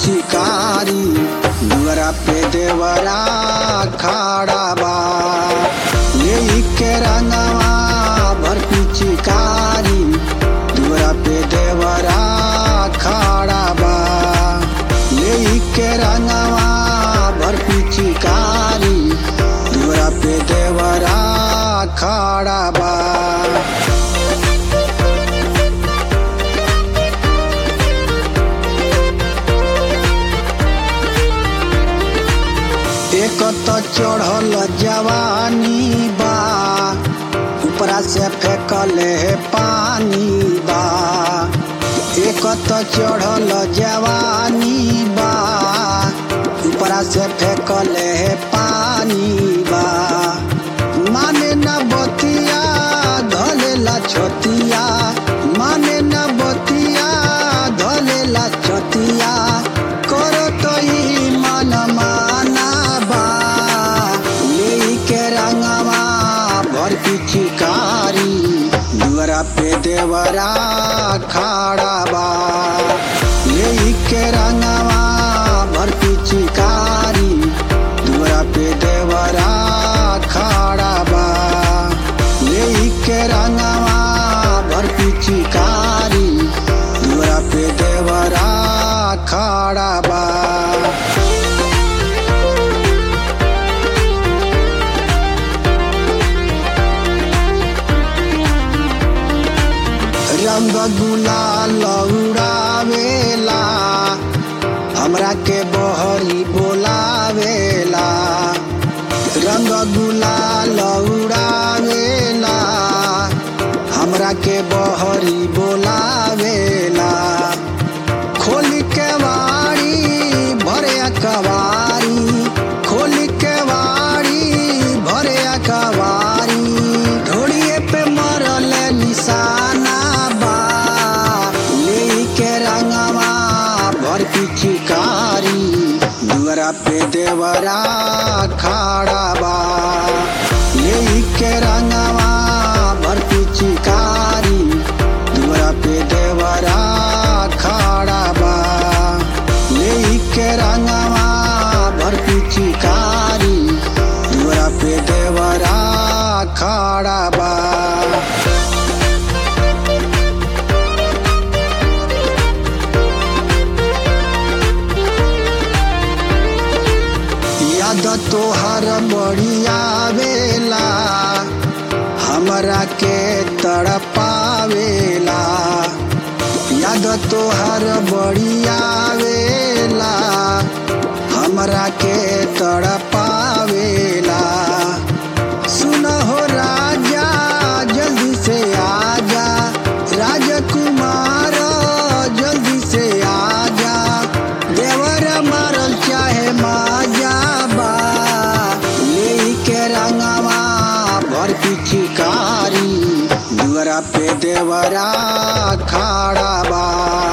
पिचकारी दुआरा पे देवरा खड़ा बा यही के रंगवा भर पिचकारी दुआरा पे देवरा खड़ा बा यही के रंगवा भर पिचकारी दुआरा पे देवरा खड़ा बा एक तो चढ़ल जवानी बा ऊपरा से फेंकले पानी बा एक तो चढ़ल जवानी बा ऊपरा से फेंकले पानी बा माने न बतिया धलेला छतिया माने न बतिया धलेला छतिया करो तो ही मन माना बा लेके रंगवा भर पिचकारी दुआरा पे देवरा खड़ा बा लेके रंगवा भर पिचकारी दुआरा पे देवरा खड़ा बा लेके रंगवा भर पिचकारी दुआरा पे देवरा खड़ा बा रंग गुलाल उड़ावेला हमरा के बहरी बोलावेला रंग गुलाल उड़ावेला हमरा के बहरी बोलावेला खोल के वाड़ी भरे कवारी खोल के वाड़ी भरे कवारी ढोड़िए पे मरल निशाना बा लेके रंगवा भर पिचकारी दुआरा पे देवरा खड़ा बा लेके रंगवा भर पिचकारी दुआरा पे देवरा खड़ा बा लेके रंगवा भर पिचकारी दुआरा पे देवरा खड़ा बा याद तोहर बढ़िया वेला हमरा के तड़पावेला याद तोहर बढ़िया वेला हमरा के तड़पावेला सुन हो राजा जल्दी से आजा राजकुमार जल्दी से आजा देवर मारल चाहे माजा बा लेके रंगवा भर पिचकारी दुआरा पे देवरा खड़ा बा